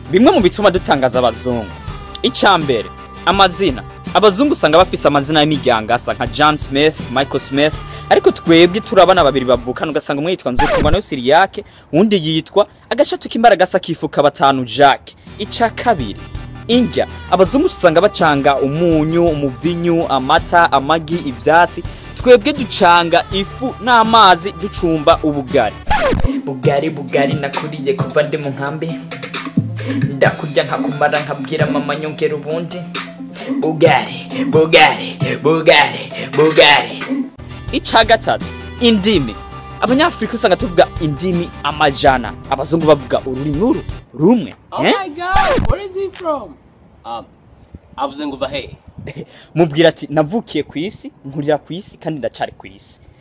bimwe mu bituma dutangaza abazungu icya mbere amazina abazungu usanga bafise amazina y'imiryango asa nka john smith michael smith ariko twebwe turi abana babiri bavukana ugasanga umwe yitwa nzokungwa nayo siriyake uwundi yitwa agashatu k'imbaraga asa kifuka batanu jacques icya kabiri indya abazungu usanga bacanga umunyu umuvinyu amata amagi ivyatsi twebwe ducanga ifu n'amazi ducumba ubugari bugari bugari nakuriye kuva ndi mu nkambi ndakurya nkakumara nkabwira mama nyongera ubundi bugari bugari bugari bugari ica gatatu indimi abanyafurika usanga tuvuga indimi amajana abazungu bavuga ururimi uru rumwe Oh eh? my god, where is he from? Um, avuze ngo uva he? mubwira ati navukiye ku isi nkurira ku isi kandi ndacari ku isi